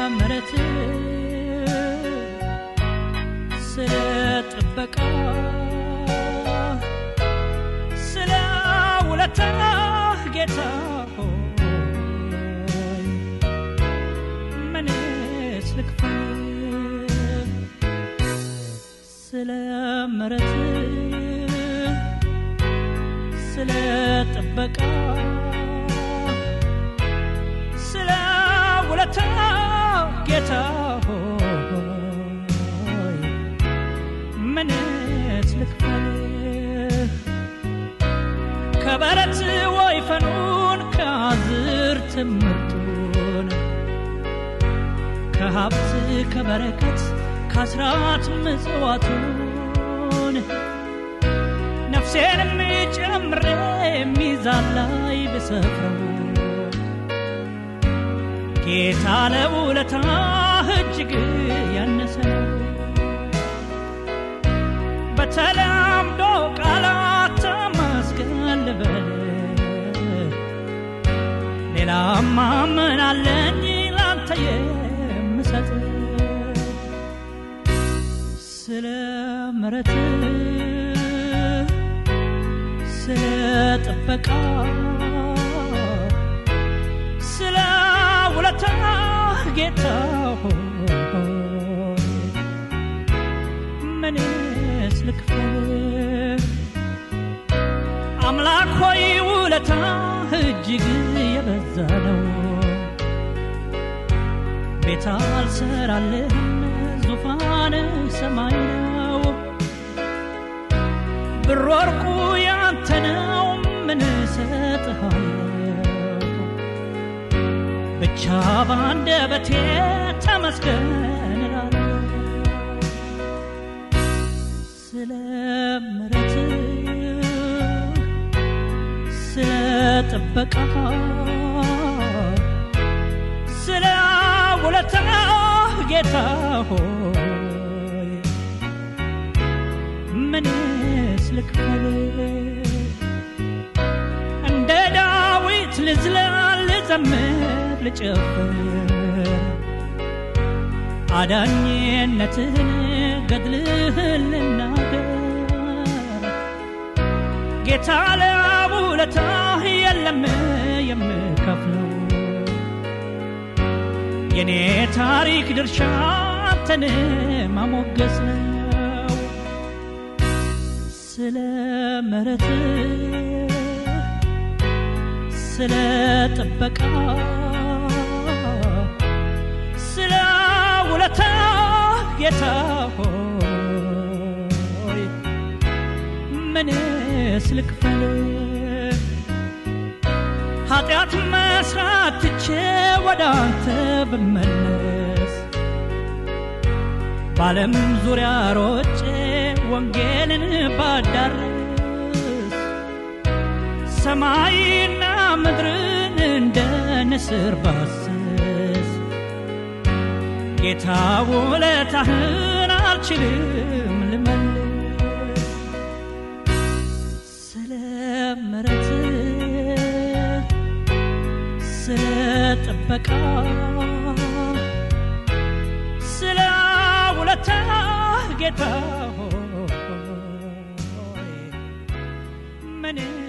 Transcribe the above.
ምረት ስለ ጥበቃ ስለ ውለታ ጌታ ሆይ ምንስ ልክፈል ስለ ምረት ስለ ጥበቃ ስለ ውለታ ጌታ ሆይ ምንስ ልክፈል ከበረት ወይፈኑን ከአዝርት ምርጡን ከሀብት ከበረከት ከአስራት ምጽዋቱን ነፍሴንም ጨምሬ ሚዛን ላይ ብሰፍረው ጌታ ለውለታ እጅግ ያነሰ ነው። በተለምዶ ቃላት ተመስገን ልበል ሌላማ ምን አለኝ ላንተ የምሰጥ ስለ ምረት ስለ ጥበቃ ስለ ውለታ ጌታ ሆይ ምንስ ልክፈል አምላክ ሆይ ውለታ እጅግ የበዛ ነው ቤት አልሰራልህም ዙፋን ሰማይ ነው ብር ወርቁ ያንተ ነው ምን እሰጥሃለሁ ብቻ በአንደበቴ ተመስገን እላለሁ ስለ ምረት ስለ ጥበቃ ስለ ውለታ ጌታ ሆይ ምንስ ልክፈል እንደ ዳዊት ልዝለል ልዘምር ልጨፍር አዳኝነትህን ገድልህን ልናገር ጌታ ለውለታህ የለም የምከፍለው የኔ ታሪክ ድርሻ አንተን ማሞገስ ነው ስለ ምሕረትህ ስለ ጥበቃ ስለ ውለታ ጌታ ሆይ ምንስ ልክፈል ኃጢአት መስራት ትቼ ወደ አንተ ብመለስ በዓለም ዙሪያ ሮጬ ወንጌልን ባዳርስ ሰማይና ምድርን እንደ ንስር ባስስ ጌታ ውለታህን አልችልም ልመልስ ስለ ምሕረትህ ስለ ጥበቃ ስለ ውለታ ጌታ ሆይ ምን